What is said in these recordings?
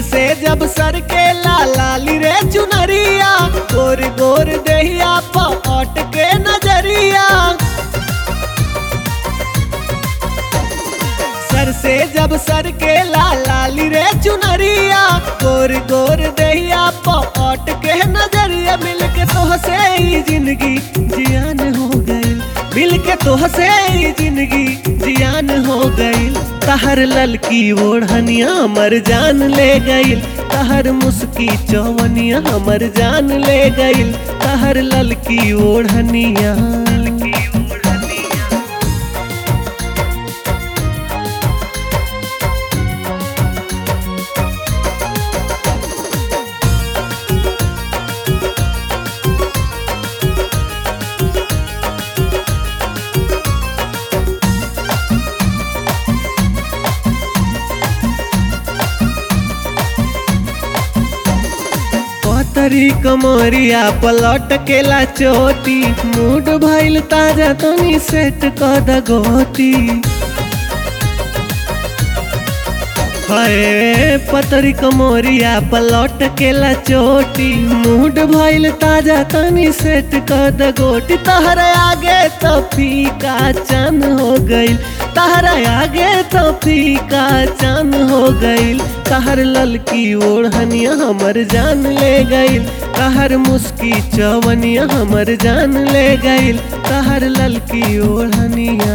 से जब सर के लाली रे चुनरिया गोर गोर दहिया पट के नजरिया सर से जब सर के लाली रे चुनरिया गोर गोर दहिया पट के नजरिया मिल के तो से ही जिंदगी जियान हो गई मिल के तो से ही जिंदगी जियान हो गई तहर ललकी ओढ़निया हमर जान ले गईल तहर मुस्की चौवनिया हमर जान ले गईल तहर ललकी ओढ़निया तरी कमरिया पलट केला चोटी मूड भइल ताजा तनी सेट कद गोटी हाय पतरी कमरिया पलट केला चोटी मूड भइल ताजा तनी सेट कद गोटी तहरा आगे तो फीका चन हो गइल तहरा आगे तो फीका चन हो गइल तहर ललकी ओढ़निया हमर जान ले गइल तहर मुस्की चवनिया हमर जान ले गइल तहर ललकी ओढ़निया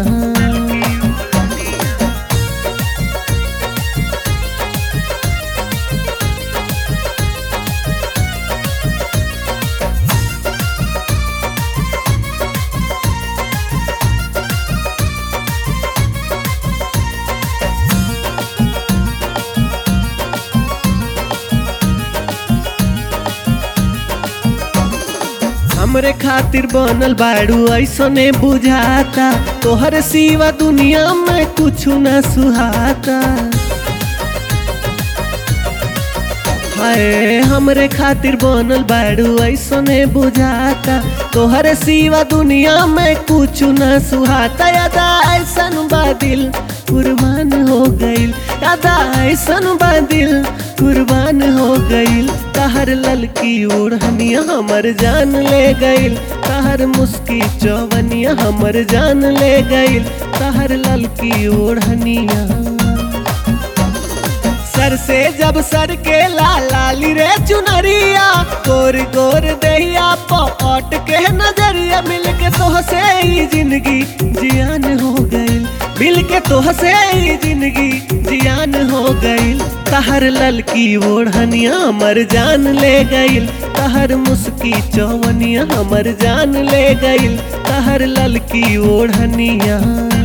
हमरे खातिर बनल बाड़ू ऐसने बुझाता तोहर सिवा दुनिया में कुछ न सुहाता हाय हमरे खातिर बनल बाड़ू ऐसने बुझाता तोहर सिवा दुनिया में कुछ न सुहाता यादा ऐसन बादिल कुर्बान हो गईल यादा ऐसन बादिल कुर्बान हो गईल तहर ललकी ओढ़निया हमर जान ले गईल तहर मुस्की चौवनिया हमर जान ले गईल तहर ललकी ओढ़निया सर से जब सर के लाली रे चुनरिया गोर गोर दहिया पट के नजरिया मिल के तो से ही जिंदगी जियान हो गई मिल के तो से ही जिंदगी जियान हो गई तहर ललकी ओढ़निया हमर जान ले गईल तहर मुस्की चौवनिया हमर जान ले गईल तहर ललकी ओढ़निया